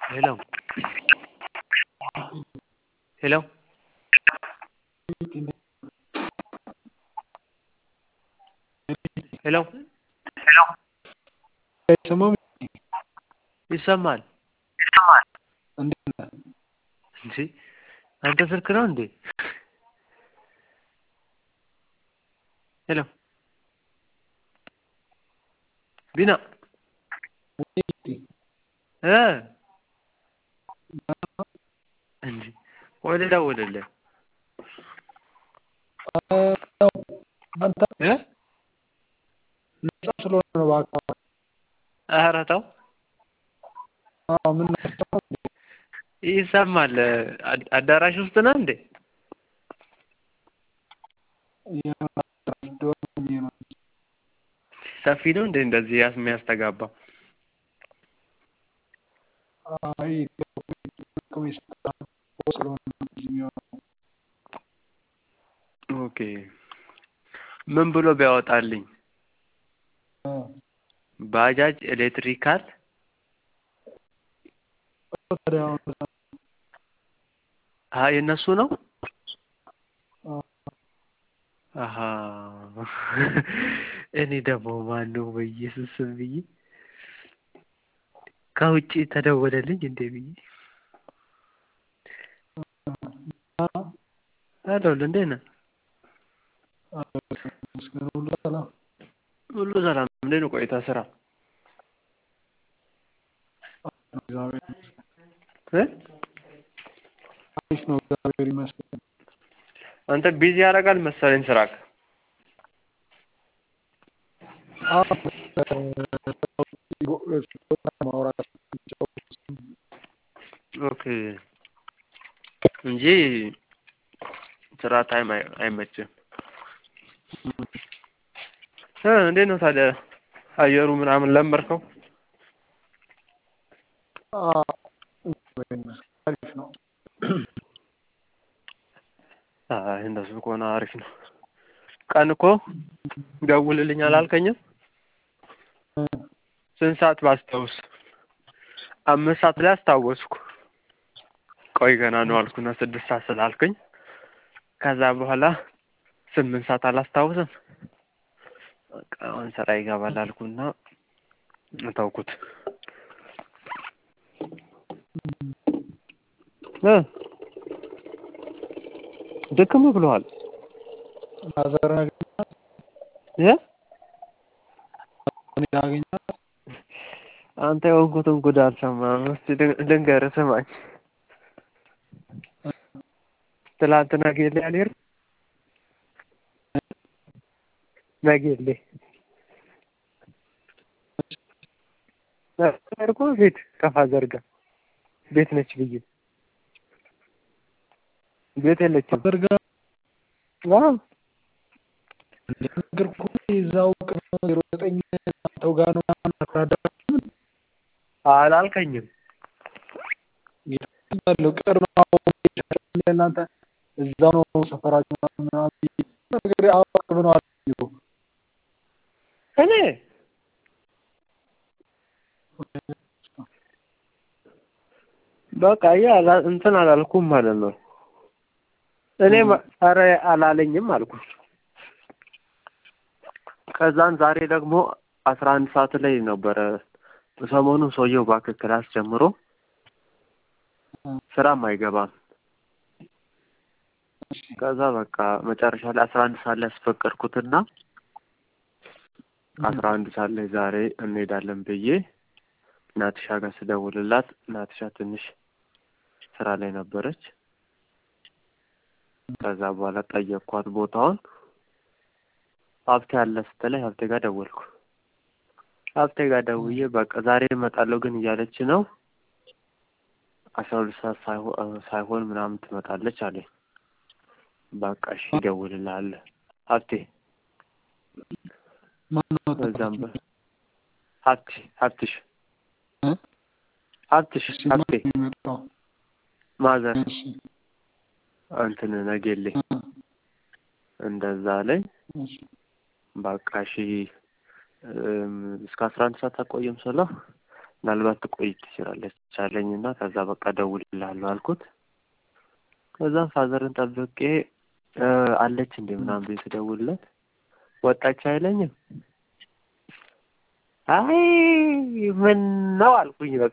Hello. Hello. ሄሎ አይሰማም? ይሰማል እንዴት ነህ? እንጂ አንተ ስልክ ነው እንዴ? ሄሎ ቢና እ እንጂ ወደ ደውልልህ አንተ እ ነፃ ስለሆነ ነው እባክህ። ኧረ ተው አዎ ምን ነካው? ይሰማል። አድ- አዳራሽ ውስጥ ነህ እንዴ? ሰፊ ነው እንዴ እንደዚህ ያስ የሚያስተጋባ? አይ ስለሆነ ነው የሚሆነው። ኦኬ ምን ብሎ ቢያወጣልኝ? እ ባጃጅ ኤሌክትሪካል ታዲያ አሁን አ የእነሱ ነው? አ- አሀ እኔ ደግሞ ማነው በኢየሱስ ስም ብዬ ከውጭ ተደወለልኝ እንዴ ብዬ አ- አለሁልህ። እንዴት ነህ? መስገን ሁሉ ሰላም ሁሉ ሰላም። እንዴት ነው ቆይታ ስራ? እግዚአብሔር እ አሪፍ ነው። እግዚአብሔር ይመስገን። አንተ ቢዚ ያደርጋል መሰለኝ ስራክ። አዎ ማውራት ኦኬ እንጂ ስራ ታይም አይ- አይመችም። እ እንዴት ነው ታዲያ አየሩ ምናምን ለመድከው? አ- እግዚአብሔር ይመስገን አሪፍ ነው። አይ እንደሱ ከሆነ አሪፍ ነው። ቀን እኮ ደውልልኝ አላልከኝም? እ ስንት ሰዓት ባስታውስ? አምስት ሰዓት ላይ አስታወስኩ። ቆይ ገና ነው አልኩና ስድስት ሰዓት ስላልከኝ ከዛ በኋላ ስምንት ሰዓት አላስታውስም። በቃ አሁን ስራ ይገባል አልኩና ተውኩት። እ ድክም ብሎሃል ማዘር አገኛት እ እኔ አገኛት አንተ የሆንኩትን ጉድ አልሰማህም። እስኪ ልን- ልንገርህ ስማኝ። ትላንትና ጌሌ አልሄድም ነጌሌ እኮ ቤት ከፋዘር ጋር ቤት ነች ብዬ ቤት የለችም። አደርጋ ዋው እንደነገርኩህ እዛው ቅርብ ዜሮ ዘጠኝ አንተው ጋር ነው ምናምን አታደርግም አላልከኝም። ያለው ቅርብ ነው እናንተ እዛው ነው ሰፈራችሁ ምናምን ምናምን ነገር አዎ ቅርብ ነው አልኩኝ እኮ። እኔ በቃ ያ አላ- እንትን አላልኩም ማለት ነው። እኔ ማ- ኧረ አላለኝም አልኩ። ከዛን ዛሬ ደግሞ አስራ አንድ ሰዓት ላይ ነበረ ሰሞኑን ሰውየው እባክህ ክላስ ጀምሮ ስራም አይገባም። ከዛ በቃ መጨረሻ ላይ አስራ አንድ ሰዓት ላይ ያስፈቀድኩትና አስራ አንድ ሰዓት ላይ ዛሬ እንሄዳለን ብዬ ናትሻ ጋር ስደውልላት ናትሻ ትንሽ ስራ ላይ ነበረች። ከዛ በኋላ ጠየቅኳት ቦታውን። ሀብቴ አለ ስትለኝ ሀብቴ ጋር ደወልኩ። ሀብቴ ጋር ደውዬ በቃ ዛሬ እመጣለሁ ግን እያለች ነው አስራ ሁለት ሰዓት ሳይሆን ሳይሆን ምናምን ትመጣለች አለኝ። በቃ እሺ እደውልልሃለሁ ሀብቴ ማነው በዛም በ ሀብቴ ሀብትሽ እ? ሀብትሽ እሺ ሀብቴ ማን ነው የመጣው? ማዘር እሺ እንትን ነጌሌ እ፣ እንደዛ አለኝ። እሺ በቃ እሺ እም፣ እስከ አስራ አንድ ሰዓት አቆይም ስለው ምናልባት ትቆይ ትችላለች አለኝ እና ከዛ በቃ እደውልልሃለሁ አልኩት። ከዛም ፋዘርን ጠብቄ እ አለች እንዴ ምናምን ብዬ ስደውልለት ወጣች አይለኝም። አይ ምን ነው አልኩኝ። በቃ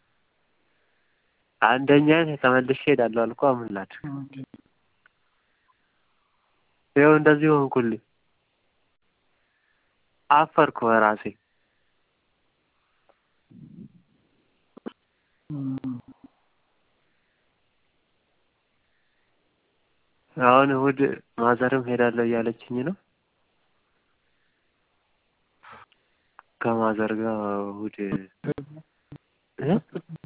አንደኛ ተመልሼ እሄዳለሁ አልኩ። ምን ላድርግ? ይኸው እንደዚህ ሆንኩልኝ። አፈርኩ በራሴ። አሁን እሑድ ማዘርም ሄዳለሁ እያለችኝ ነው። ከማዘር ጋር እሑድ እ እ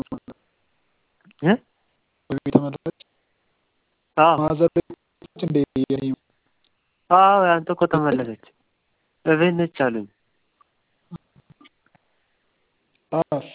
ተመለሰች አዎ ማዘር ቤት እንደ የኔ አዎ ያንተ እኮ ተመለሰች። እቤት ነች አሉኝ። ሳራስ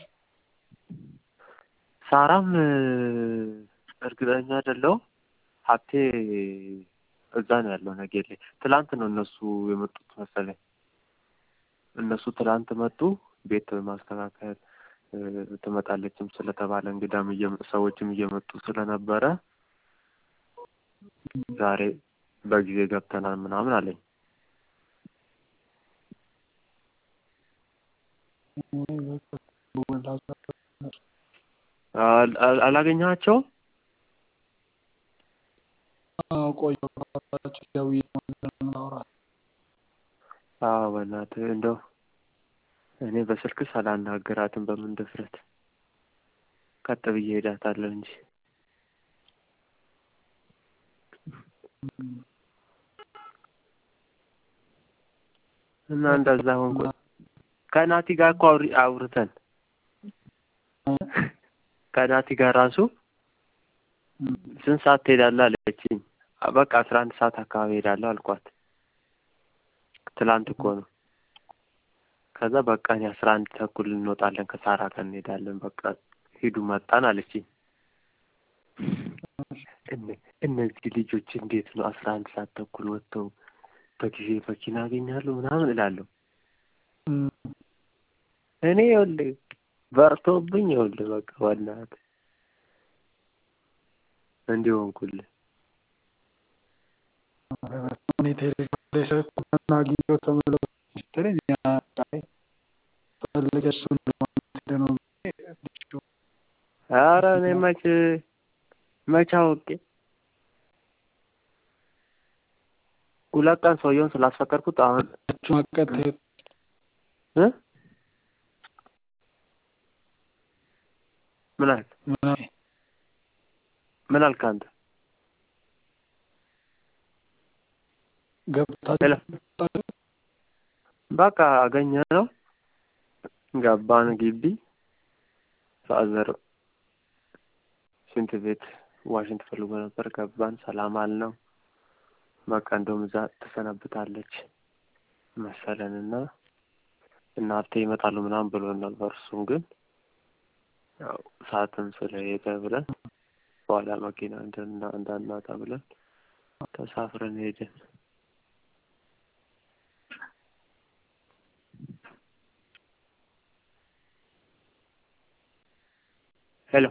ሳራም እ እርግጠኛ አይደለሁም። ሀብቴ እዛ ነው ያለው ነጌሌ። ትላንት ነው እነሱ የመጡት መሰለኝ። እነሱ ትላንት መጡ። ቤት ማስተካከል እ ትመጣለችም ስለተባለ እንግዳም እየመ- ሰዎችም እየመጡ ስለነበረ ዛሬ በጊዜ ገብተናል ምናምን አለኝ። አል- አል- አላገኘሃቸውም? ቆየሁ ደውዬ ማውራት አዎ በእናትህ እንደው እኔ በስልክ ሳላናግራትም በምን ድፍረት ቀጥ ብዬ ሄዳታለሁ እንጂ እና እንደዛ ሆንኩ። ከናቲ ጋር እኮ አውሪ- አውርተን ከናቲ ጋር ራሱ ስንት ሰዓት ትሄዳለህ አለችኝ። በቃ አስራ አንድ ሰዓት አካባቢ ሄዳለሁ አልኳት። ትላንት እኮ ነው። ከዛ በቃ እኔ አስራ አንድ ተኩል እንወጣለን ከሳራ ጋር እንሄዳለን። በቃ ሂዱ መጣን አለችኝ። እነ- እነዚህ ልጆች እንዴት ነው አስራ አንድ ሰዓት ተኩል ወጥተው በጊዜ መኪና ያገኛሉ ምናምን እላለሁ። እኔ ይኸውልህ በርቶብኝ ይኸውልህ በቃ በእናትህ እንዲህ ሆንኩልህ። እኔ ቴሌግራም ላይ ስልኩን አግኝቼው ተመለሱ ስትለኝ ያ ቃይ ፈልገሽ እሱን ለማለት ሄደ ነው ብዬ ልጁ ኧረ እኔ መች መች አውቄ ሁለት ቀን ሰውየውን ስላስፈቀድኩት አሁን እሱ አቀት እ ምን አልክ ምናምን ምን አልክ አንተ? ሄሎ ገብታችሁ በቃ አገኘ ነው ገባን ግቢ ፋዘር ሽንት ቤት ዋሽንት ፈልጎ ነበር ገባን ሰላም አልነው በቃ እንደውም እዛ ትሰነብታለች መሰለንና እና ሀብቴ ይመጣሉ ምናምን ብሎን ነበር እሱም ግን ያው ሰዓትም ስለሄደ ብለን በኋላ መኪና እንድና እንዳናጣ ብለን ተሳፍረን ሄድን ሄሎ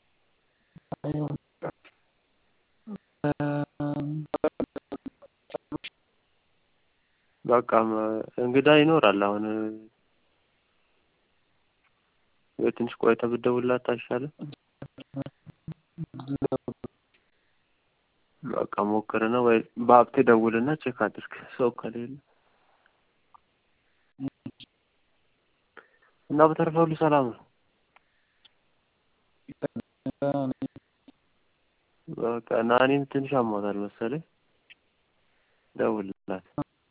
በቃ መ- እንግዳ ይኖራል አሁን ወይ ትንሽ ቆይተህ ብትደውልላት አይሻልም? በቃ ሞክርና ወይ በሀብቴ ደውልና ቼክ አድርግ ሰው ከሌለ እና በተረፈ ሁሉ ሰላም ነው። በቃ ናኒም ትንሽ አሟታል መሰለኝ ደውልላት።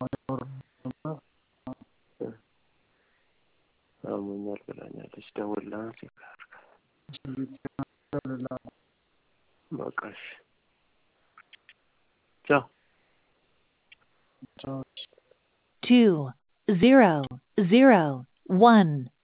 አሞኛል ብላኛለች። ደውልላት ቼክ አድርግ። በቃ እሺ ቻው። two zero zero one